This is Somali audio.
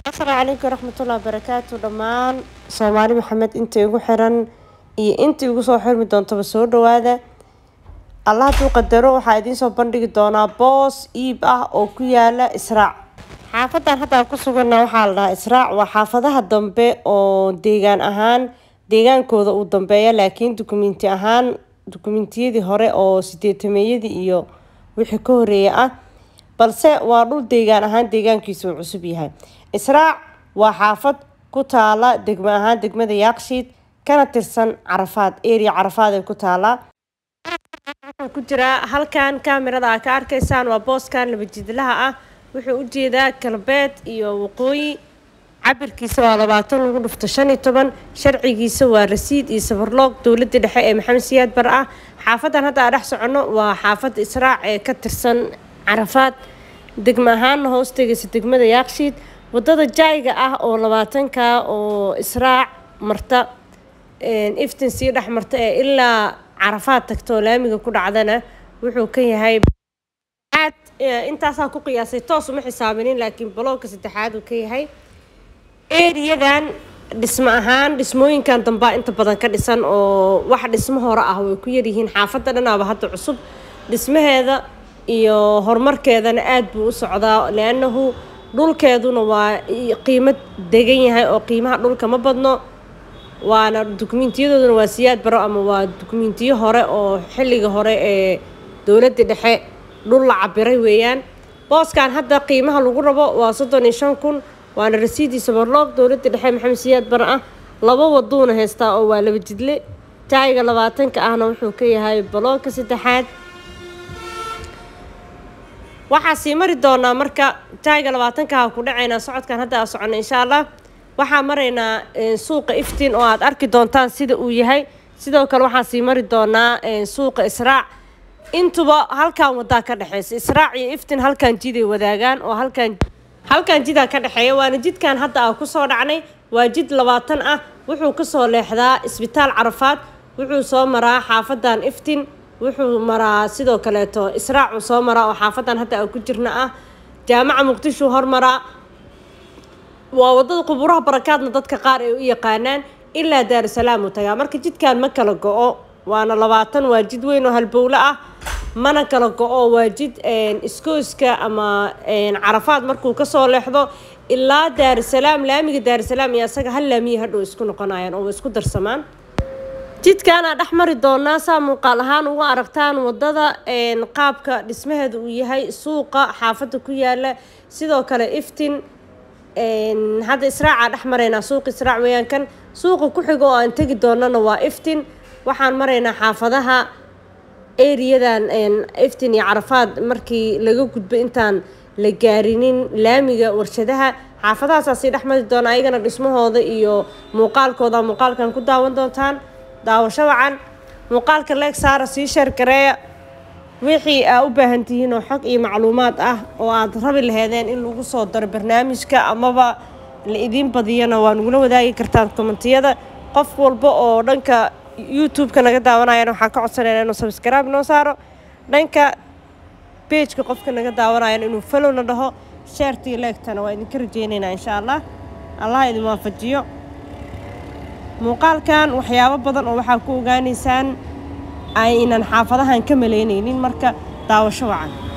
asalaamu calaykum waraxmatullahi wabarakaatu dhammaan soomaali maxamed inta igu xiran iyo inta igu soo xirmi doontaba soo dhawaada allah hadduu qadaro waxaa idiin soo bandhigi doonaa boos iib ah oo ku yaala israac xaafadan hadda aan ku sugana waxaa la dhahaa israac waa xaafadaha dambe oo deegaan ahaan deegaankooda uu dambeeya laakiin dukumenti ahaan dukumentiyadii hore oo sideetameeyadii iyo wixii ka horeeya ah balse waa dhul deegaan ahaan deegaankiisa uu cusub yahay israac waa xaafad ku taala degmo ahaan degmada yaaqshiid kana tirsan carafaad area carafaad ay ku taalaa ku jiraa halkan kaamirada aa ka arkaysaan waa booskan laba jidlaha ah wuxuu ujeedaa galbeed iyo waqooyi cabirkiisa waa labaatan lagu dhufto shan iyo toban sharcigiisa waa rasiid iyo safarloog dowladda dhexe ee maxamed siyaad bar ah xaafadan hadda aa dhex socono waa xaafadda israac ee ka tirsan carafaad degmo ahaana hoos tegaysa degmada yaaqshiid wadada jaayga ah oo labaatanka oo israac marta iftin sii dhex marta ee ilaa carafaad tagta oo laamiga ku dhacdana wuxuu ka yahay aad intaasaa ku qiyaasay toos uma xisaabinin laakiin baloogka saddexaad uu ka yahay eriyadan dhismo ahaan dhismooyinkan dambaa inta badan ka dhisan oo wax dhismo hore ah way ku yaryihiin xaafadda dhanaaba hadda cusub dhismaheeda iyo horumarkeedana aada buu u socdaa liannahu dhulkeeduna waa qiimo degan yahay oo qiimaha dhulka ma badno waana dukumiintiyadooduna waa siyaad baro ama waa dukumiintiyo hore oo xilliga hore ee dowladda dhexe dhul la cabiray weeyaan booskan hadda qiimaha lagu rabo waa soddon iyo shan kun waana rasiidii sabarloog dowladda dhexe maxamed siyaad bare ah laba waduuna haystaa oo waa laba jidle taayga labaatanka ahna wuxuu ka yahay baloogka saddexaad waxaa sii mari doonaa marka taayga labaatankaha ku dhacaynaa socodkan hadda aa socono insha allah waxaa maraynaa suuqa iftiin oo aad arki doontaan sida uu yahay sidoo kale waxaa sii mari doonaa suuqa israac intuba halkan wadaa ka dhexeysa israac iyo iftiin halkan jiday wadaagaan oo halkan halkan jidaa ka dhexeeya waana jidkan hadda aa kusoo dhacnay waa jid labaatan ah wuxuu kasoo leexdaa isbitaal carafaad wuxuu soo maraa xaafadan iftiin wuxuu maraa sidoo kaleeto israacuu soo maraa oo xaafadan hadda aan ku jirna ah jaamaca muqdisho hormaraa waa wadada quburaha barakaadna dadka qaar ay u yaqaanaan ilaa daarusalaam uu tagaa marka jidkan ma kala go-o waana labaatan waa jid weyn oo halbowle ah mana kala go-o waa jid iskooska ama carafaad markuu kasoo leexdo ilaa daarusalaam laamiga daarusalaam iyo asaga hal laamiya hadhow isku noqonayaan oo isku darsamaan jidkaanaa dhex mari doonaa saa muuqaal ahaan uga aragtaan wadada qaabka dhismaheeda uu yahay suuqa xaafadda ku yaala sidoo kale iftin hadda israacaa dhex maraynaa suuqa israac weeyaan kan suuqa ku xigo oo aan tegi doonana waa iftin waxaan maraynaa xaafadaha eriyadan iftin iyo carafaad markii laga gudbo intaan la gaarinin laamiga warshadaha xaafadahaasaa sii dhex mari doona ayagana dhismahooda iyo muuqaalkooda muuqaalkan ku daawan doontaan daawasho wacan muuqaalka leeg saara sii sheergareeya wixii aa u baahan tihiin oo xog iyo macluumaad ah oo aad rabi laheedeen in lagu soo daro barnaamijka amaba la idiin badiyana waa nagula wadaagi kartaan kommentiyada qof walba oo dhanka youtube-ka naga daawanayana waxaan ka codsanayna inuu sabscribe noo saaro dhanka bejka qofka naga daawanayana inuu falowna dhaho sheertii leegtana waa idinka rajeynaynaa insha allah allah idin waafajiyo muuqaalkan waxyaabo badan oo waxaa ku ogaanaysaan aynan xaafadahan ka malaynaynin marka daawasho wacan